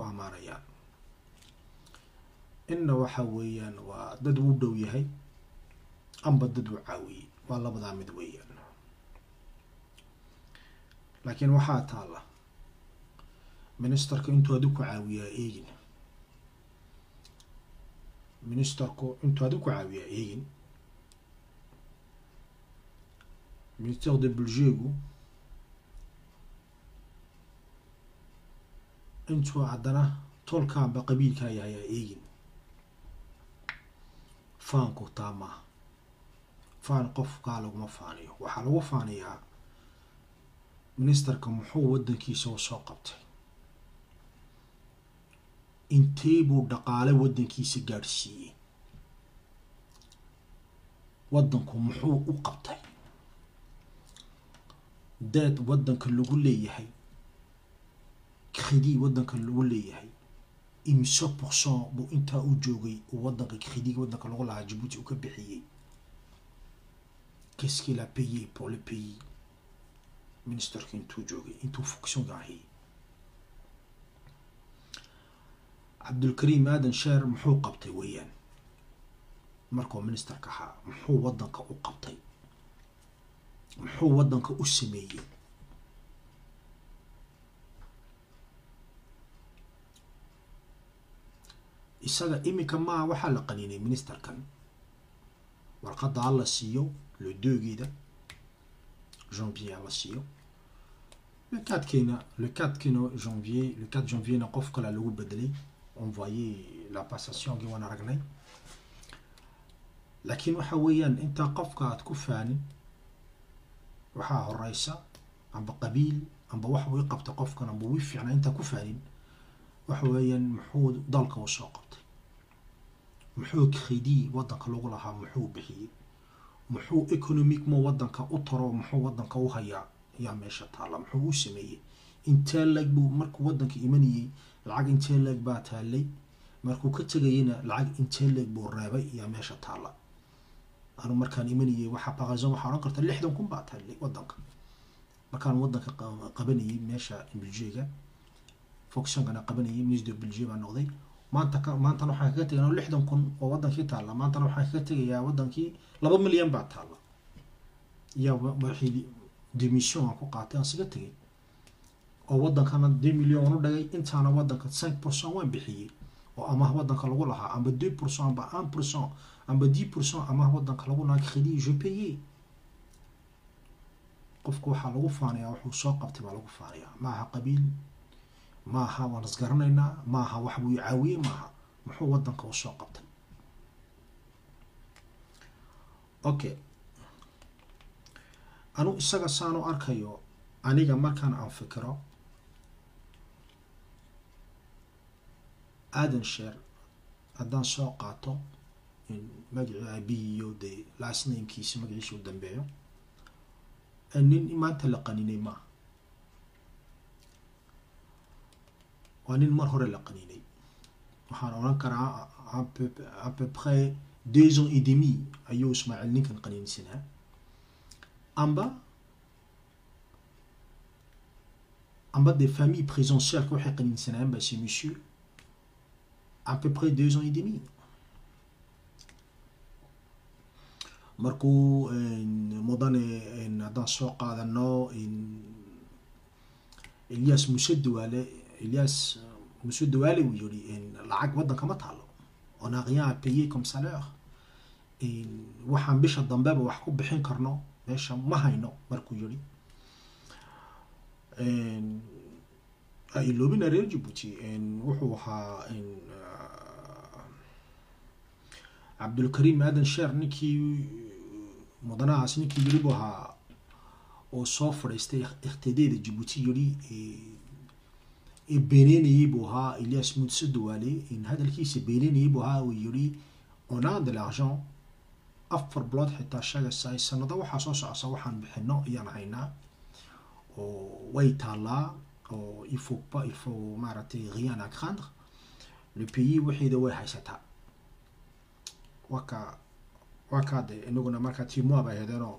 amaanayaan inna waxa weeyaan waa dad uu dhow yahay amba dad uu caawiyey waa labadaa mid weeyaan laakiin waxaa taalla ministerka intuu adi ku caawiyaa eegin ministerku intuu adi ku caawiyaa eegin ministère de budgegu intuu haddana tolkaanba qabiilkaa yahay aa eegin faanku taa maaha faan qofkaa laguma faaniyo waxaa lagu faaniyaa ministerka muxuu waddankiisa u soo qabtay intee buu dhaqaale waddankiisa gaadhsiiyey waddanku muxuu u qabtay deed waddanka lagu leeyahay credit waddanka lagu leeyahay imise pourcent buu intaa u joogay uu waddanka credit waddanka lagu lahaa jabuuti uu ka bixiyey qu'est-ce qu'il a payé pour le pays ministerka intuu joogay intuu fonctionka ahayay cabdulkariim aadan sheer muxuu qabtay weeyaan markuu ministerka ahaa muxuu waddanka u qabtay muxuu waddanka u sameeyey isaga iminka maa waxaa la qaniinay ministerkan warqadda ha la siiyo lodoogeeda janvier ha la siiyo le quatrekeena le quatrekeena janvier le quatre janvierna qof kalea lagu bedelay envoyé la passationkii waan aragnay laakiin waxa weeyaan intaa qofka aad ku faanin waxaa horeysa amba qabiil amba wax uu i qabta qofkan amba uu i fiicnaa intaa ku faanin waxa weeyaan muxuu dalka u soo qabtay muxuu credit waddanka lagu lahaa muxuu bixiyey muxuu economiquemo waddanka u taro muxuu waddanka u hayaa ayaa meesha taalla muxuu u sameeyey intee leeg buu markuu waddanka imanayey lacag intee leeg baa taallay markuu ka tegayena lacag intee leeg buu reebay ayaa meesha taalla anu markaan imanayey waxaa baqaysan waxaa odhan karta lixdan kun baa taallay waddanka markaan waddanka qabanayay meesha belgiga foxonkana qabanayay minister belgium baa noqday maanta ka maantana waxaan kaga tegay lixdan kun oo waddankii taalla maantana waxaan kaga tegayaa waddankii laba milyan baa taalla yaa wixii demission aan ku qaatay aan siga tegay oo waddankana deux million aan u dhagay intaana waddanka cinq pourcent waan bixiyey oo amaah waddanka lagu lahaa amba deux pourcent amba un pourcent amba dix pourcent amaah waddanka lagu lahaa credit je payé qofku waxaa lagu faanayaa wuxuu soo qabtay baa lagu faanayaa maaha qabiil maaha waan isgaranaynaa maaha wax buu caawiyey maaha muxuu waddanka u soo qabtay okay anu isaga saan u arkayo aniga markaan aan fikiro aadan sheer haddaan soo qaato in magacii aabihii iyo dee laasnaynkiisa magaciisa u dambeeyo nin maanta la qaninay maaha waa nin mar hore la qaniinay waxaan odhan karaa à peu près deux ans et demi ayuu ismaaciil ninkan qaniinsanaa amba amba des familles présidentielles waxay qaniinsanayaan ba c'est monsieur à peu près deux ans et demi markuu mudane haddaan soo qaadano elias muse dawaale elias muse dawaale uu yiri lacag waddanka ma taalo on a rien à payer comme salaire waxaan bisha dambeba wax ku bixin karno meesha ma hayno markuu yiri iloobina reer jabuuti wuxuu ahaa cabdulkariim aadan sheer ninkii mudanahaas ninkii yiri buu ahaa oo soo fadhiistay ikhtideeda jabuuti yiri ee beeneynayay buu ahaa elias mudse dawaale hadalkiisa beeneynayay buu ahaa uu yiri on a de l'argent afar bilood xitaa sheegaysa sanado waxaa soo socota waxaan bixino ayaan haynaa oo way taallaa oo il faut pas il faut maaragtay rien à craindre le pays waxeeda way haysataa waka wakaade inaguna markaa timoa bay ahaydeenoo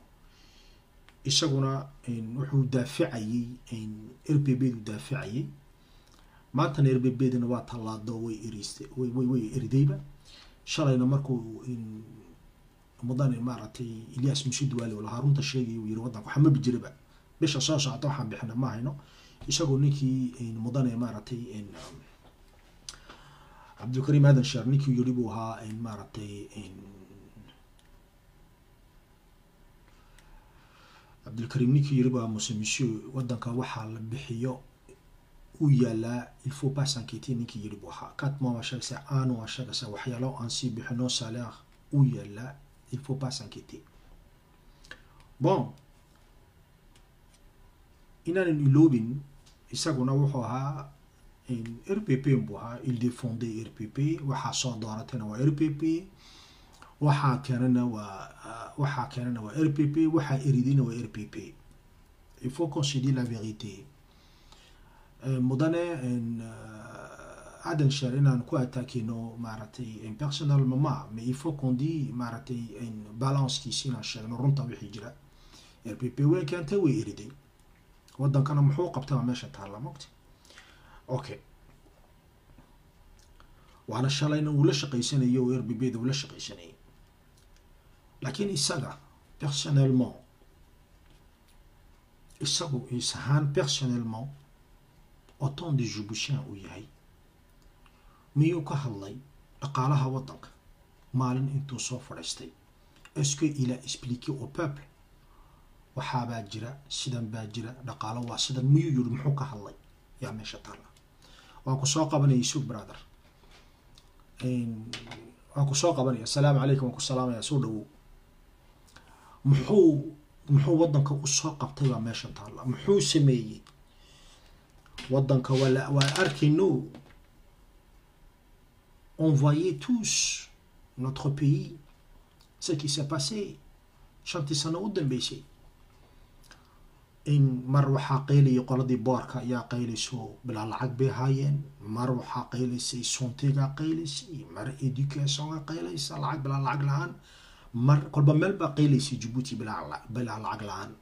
isaguna wuxuu daaficayay r p b du daaficayay maantana erbebedina waa tallaado way eristay way way way eridayba shalayna markuu mudane maaragtay ilyas mushidwaali oo lahaa runta sheegaya uu yiri waddanka waxa mabi jiraba bisha soo socota waxaan bixina ma hayno isagoo ninkii mudane maaragtay cabdilkariim aadan sheer ninkii yiri buu ahaa maaragtay cabdilkariim ninkii yiri baa muse monsieur waddanka waxaa la bixiyo uu yaalaa il faut pas s'inquiéter ninkii yiri buu ahaa quatre mois waa sheegaysa aanu waa sheegaysa waxyaalo aan sii bixino salaire uu yaalaa il faut pas s'inquiéter bon inaanan iloobin isaguna wuxuu ahaa r p p buu ahaa il défendait r p p waxaa soo dooratayna waa r p p waxaa keenana waa waxaa keenana waa r p p waxaa eridayna waa r p p il faut qu'on se dit la vérité mudane adan sheer inaan ku attackino maaragtay personal mama mais il faut qu'on dit maaragtay balancekiisi inaan sheegno runta wixii jira r p p way keentay way eriday waddankana muxuu qabtay waa meesha taalla mogta okay waana shalayna uu la shaqaysanayo oo r b b da uu la shaqaysanayay laakiin isaga personnellement isagu is ahaan personnellement autant de jubushan uu yahay miyuu ka hadlay dhaqaalaha waddanka maalin intuu soo fadhiistay est-ce que il a expliqué au peuple waxaabaa jira sidan baa jira dhaqaalo waa sidan miyuu yiri muxuu ka hadlay yaa meesha taalla waan ku soo qabanaya sug brother waan ku soo qabanaya asalaamu calaykum waan ku salaamaya soo dhawow muxuu muxuu waddanka usoo qabtay baa meesha taalla muxuu sameeyey waddanka waa waa arkayno on voyait tous notre pays ce qui s'est passé shantii sano u dambeysay in mar waxaa qaylayay qoladii boorka ayaa qaylayso bilaa lacag bay haayeen mar waxaa qaylaysay sontigaa qaylaysay mar educationga qaylaysa lacag bilaa lacag la-aan mar kolba meel baa qaylaysay jabuuti bilaa bilaa lacag la-aan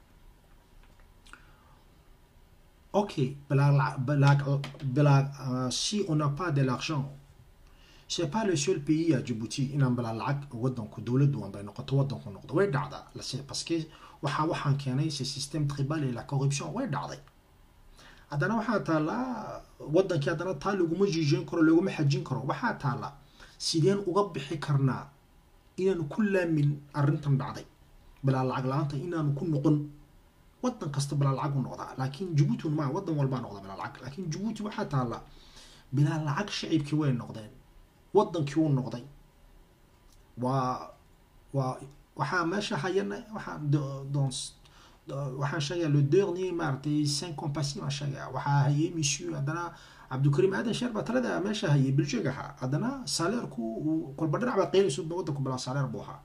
ok bilaa bilaa bilaa si on n'a pas de l'argent c'est pas le seul pays à Djibouti inaan bilaa lacag waddanku dowladdu aan bay noqoto waddanku noqdo way dhacdaa lase parce que waxaa waxaan keenay ce système tribal et la corruption way dhacday haddana waxaa taallaa waddankii haddana taa laguma jiijin karo laguma xajin karo waxaa taallaa sideen uga bixi karnaa inaanu ku laamin arrintan dhacday bilaa lacag la-aanta inaanu ku noqon waddan kasta bilaa lacag u noqdaa laakiin jabuuti ma waddan walbaa noqda bilaa lacag laakiin jabuuti waxaa taallaa bilaa lacag shacibkii way noqdeen waddankii uu noqday waa waa waxaa meesha hayana waxaa dans waxaan sheegaya le dernier maaragtay cinq compassi baan sheegaya waxaa hayay monsieur haddana cabdikariim aadan sheer baa talada meesha hayay biljeg ahaa haddana saleerku uu kolba dhinac baa qeynayso waddanku bilaa saleer buu ahaa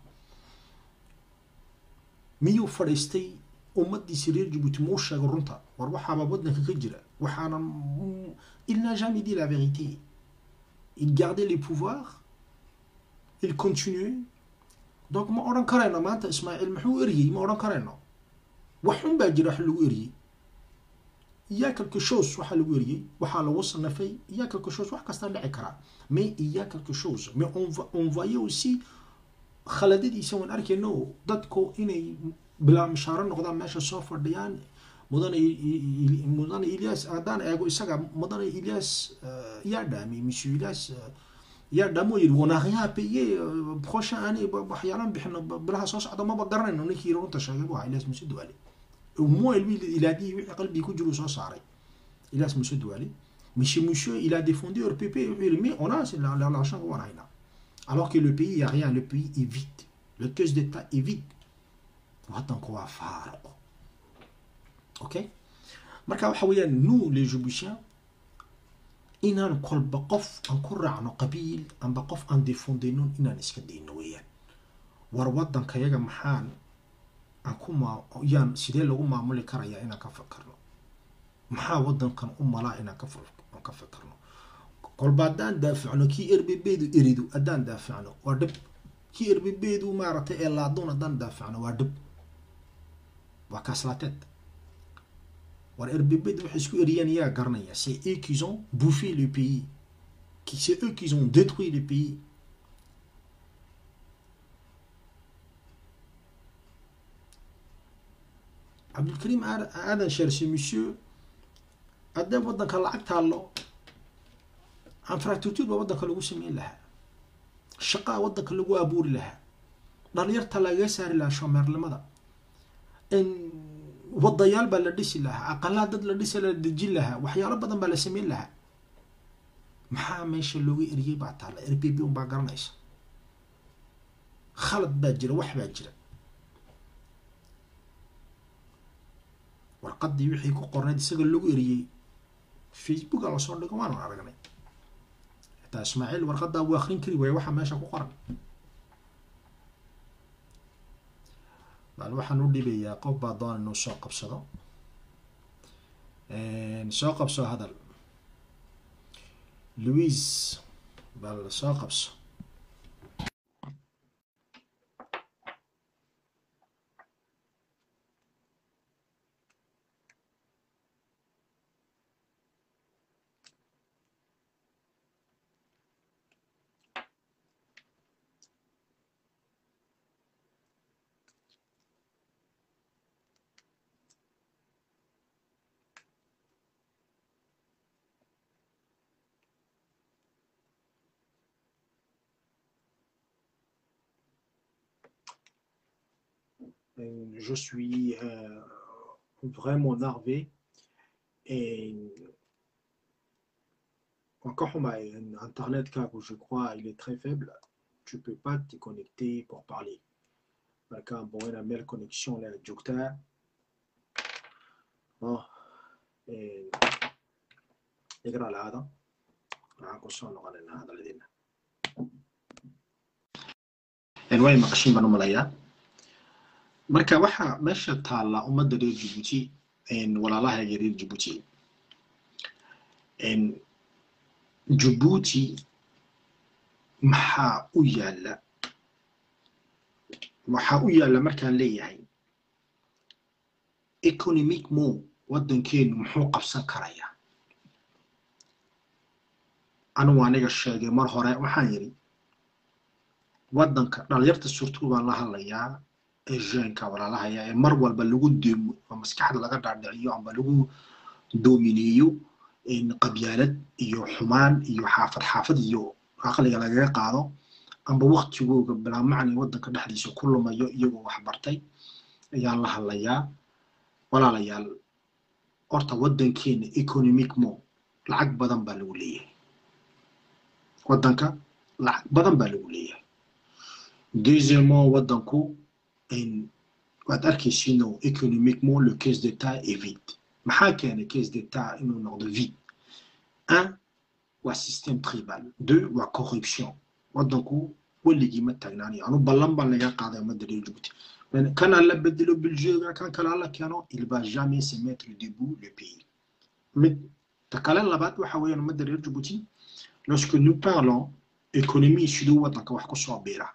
miyuu fadhiistay ummadiisi reer jabuuti ma u sheego runta war waxaaba waddanka ka jira waxaana il n'a jamais dit la vérité il gardait les pouvoirs il continuait donc ma odhan karayno maanta ismaaciil muxuu eriyey ma odhan karayno wax xun baa jira wax lagu eriyey iya quelque chose waxaa lagu eriyey waxaa lagu sanafay iya quelque chose wax kastaa dhici karaa mais iya quelque chose mais on on voyait aussi khaladadiisa waan arkayno dadku inay bilaa mishaaro noqdaan meesha soo fadhiyaan mudane mudane ilyas haddaan eego isaga mudane ilyas yaa dhaamay monsieur ilyas yaa dhaamo yiri wanaaqiyaha paye prochain année waxyaalaan bixino bilaha soo socda maba garanayno ninkii runta sheegay buu ahaa ilyas muse duwaale moi lui ilaadii wixii qalbigii ku jiru soo saaray ilyas muse duwaale monsieur monsieur il a défendu leur pp wuxuu yiri mais on a l'argent waan haynaa alors que le pays y a rien le pays est vide le caisse d'état est vide waddanku waa faaruq okay marka waxa weeyaan nous les Djiboutiens inaan kolba qof aan ku raacno qabiil amba qof aan defondayno inaan iska dayno weeyaan war waddankayaga maxaan aan ku maa yaan sidee lagu maamuli karayaa inaan ka fakarno maxaa waddankan u malaa inaan ka aan ka fakarno kolba haddaan daafacno kii erbebeedu eridu haddaan daafacno waa dhib kii erbebeedu maaragtay ee laadoon haddaan daafacno waa dhib waa kaaslaateed war RBB waxay isku eriyeen yaa garanaya c'est eux qui ont bouffé le pays qui c'est eux qui ont détruit le pays cabdulkariim aadan sheershe monsieur haddee waddanka lacag taallo infrastructure baa waddanka lagu sameyn lahaa shaqaa waddanka lagu abuuri lahaa dhalinyarta lagaga saari lahaa shoomeernimada wadayaal baa la dhisi lahaa aqalaa dad la dhisi la dejin lahaa waxyaalo badan baa la sameyn lahaa maxaa meesha looga eriyey baa taalla r b b un baa garanaysa khalad baa jira wax baa jira warqadii wixii ku qornayd isaga lagu eriyey facebooka lasoo dhigo waanu aragnay xitaa ismaaciil warqadaa wuu akrin kari waaya waxaa meesha ku qoran bal waxaan u dhibayaa qof baa doona inuu soo qabsado soo qabso hadal louis bal soo qabso je suis euh, vraiment énervé et encore internet car je crois il est très faible tu peux pas te connecter pour parler marka bon ina meel connexion la joogtaa bon igra laada waxaan kusoo noqonaynaa hadaladeena way maqashin baan u malayaa marka waxaa meesha taalla ummadda reer jibuuti walaalahayga reer jibuuti jibuuti maxaa u yaalla waxaa u yaalla markaan leeyahay economic mo waddankeenu muxuu qabsan karayaa anugu aniga sheegay mar hore waxaan yidhi waddanka dhalinyarta surtuu baan la hadlayaa ee jeenka walaalahaya ee mar walba lagu deemo oo maskaxda laga dhaadhiciyo amba lagu doomineeyo qabyaalad iyo xumaan iyo xaafad xaafad iyo aqliga lagaga qaado amba waktigooga bilaamacni waddanka dhexdiisa ku lumayo iyagoo wax bartay ayaan la hadlayaa walaalayaal horta waddankeena economic mo lacag badan baa lagu leeyahay waddanka lacag badan baa lagu leeyahay deuxièmement waddanku waad arkaysiino économiquement le caisse d'état est vide maxaa keenay caisse d'état inuu noqdo vide un waa système tribal deux waa corruption waddanku weligii ma taagnaanayo anu ballan baan laga qaaday ummadda reer jibuuti kana la bedelo belgiga kan kale la keeno il va jamais se mettre debout le pays mid ta kale labaad waxa weeyaan ummadda reer jibuuti lorsque nous parlons économie siduu waddanka wax ku soo biira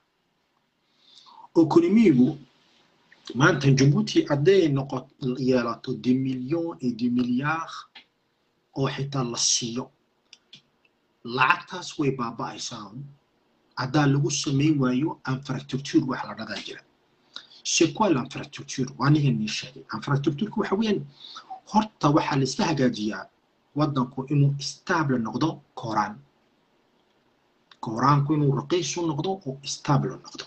économigu maanta jabuuti hadday noqo yeelato des millions et des milliards oo xitaa la siiyo lacagtaas way baaba'aysaa haddaa lagu samayn waayo infrastructure wax la dhadaa jira c'est quoi l'infrastructure aniga nii sheegay infrastructureka waxa weeyaan horta waxaa la iska hagaajiyaa waddanku inuu stable noqdo kooraan kooraanku inuu raqiisu noqdo oo stable noqdo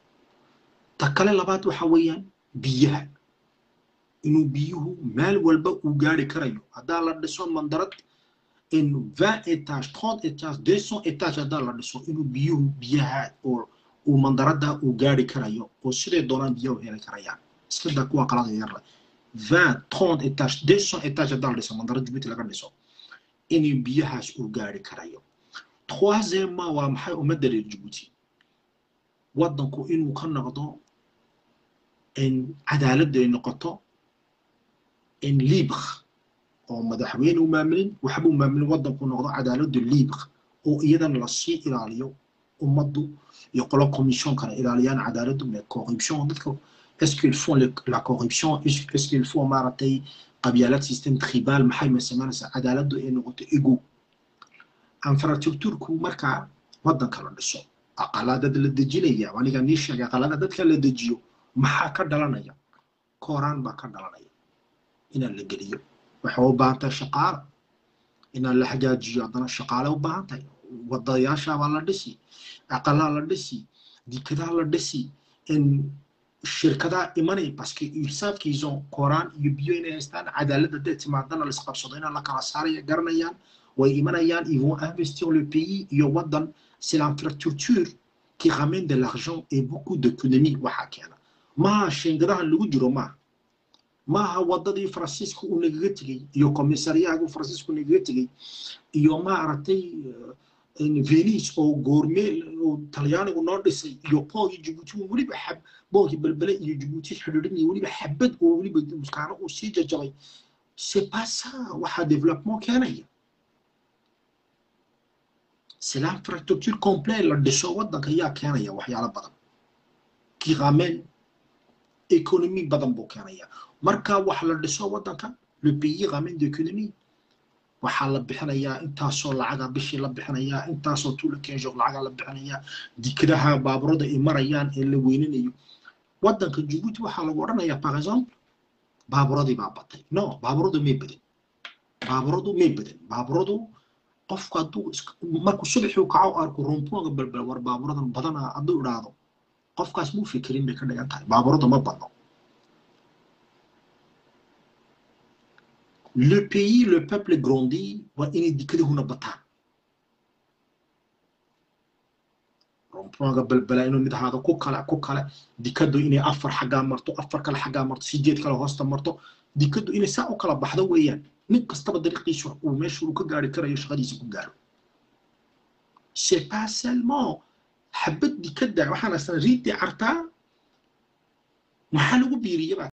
ta kale labaad waxa weeyaan biyaha inuu biyuhu meel walba uu gaari karayo haddaa la dhiso mandarad in vingt étage trente étage deux cent étage haddaa la dhiso inuu biyuhu biyaha oo uu mandarada uu gaari karayo oo siday doonaan biyaha u heli karayaan iska daa kuwa qalada yarla vingt trente étage deux cent étage haddaa la dhiso mandarad jibuuti laga dhiso inuu biyahaas uu gaari karayo troisièmement waa maxay ummadda reer jibuuti waddanku inuu ka noqdo cadaaladda ay noqoto libre oo madaxweyne u maamulin waxba u maamulin waddanku noqdo cadaaladda libre oo iyadana lasii ilaaliyo ummaddu iyo qolo commission kale ilaaliyaan cadaaladdu mais corruption dadka est-ce qu'ils font la corruption est-ce qu'ils font maaragtay qabyaalad system tribal maxay ma samaynaysaa cadaaladdu ay noqoto ego infrastructureku markaa waddanka la dhiso aqalaadad la dejinaya aniga nii sheegay aqalaada dadka la dejiyo maxaa ka dhalanaya kooraan baa ka dhalanaya inaan la geliyo waxay u baahan tahay shaqaale inaan la hagaajiyo haddana shaqaale u baahan tahay wadayaashaabaa la dhisi aqalaa la dhisi dikadaa la dhisi shirkadaha imanay paske irsaafkiiso kooraan iyo biyo inay haystaan cadaaladda dee timaadana la isqabsado inaan la kala saaraya garanayaan way imanayaan ils vont investir le pays iyo waddan c'est l'infrastructure qui ramène de l'argent et beaucoup d'économie waxaa keena maaha shingadahan lagu jiro maaha maaha wadadii faransiiska uu nagaga tegey iyo komisariyaagu faransiisku nagaga tegey iyo maaragtay venice oo goormeel oo talyaanigu noo dhisay iyo boogii jibuuti weliba xab boogii belbele iyo jibuuti xidhiidhin weliba xabad oo weliba muskaano uu sii jajabay c'est pas ça waxaa développement keenaya c'est l'infrastructure complète la dhiso waddanka yaa keenaya waxyaalo badan qui ramène économie badan buu keenaya marka wax la dhiso waddanka le pays ramène d'économie waxaa la bixinayaa intaasoo lacaga bishii la bixinayaa intaasoo tuula kenjog lacaga la bixinayaa dikadaha baaburada ay marayaan ee la weynanayo waddanka jibuuti waxaa lagu odhanayaa par exemple baaburadii baa batay no baaburadu may badan baaburadu may badan baaburadu qofku hadduu markuu subaxii kaco arko rumpuga balbal war baaburadan badana hadduu idhaahdo qofkaas muu fikirin bay ka dhigan tahay baaburada ma badno le pays le peuple grandit waa inay dikadahuna bataan rumpuga balbala inuu mid ahaado ku kale ku kale dikadu inay afar xaggaa marto afar kale xaggaa marto sideed kale hoosta marto dikadu inay saa u kala baxdo weeyaan nin kastaba dariiqiisu uu meesha uu ka gaari karayo shaqadiisa ku gaaro c'est pas seulement xabad dikada waxaan asana riidii cartaa maxaa lagu biiriyaba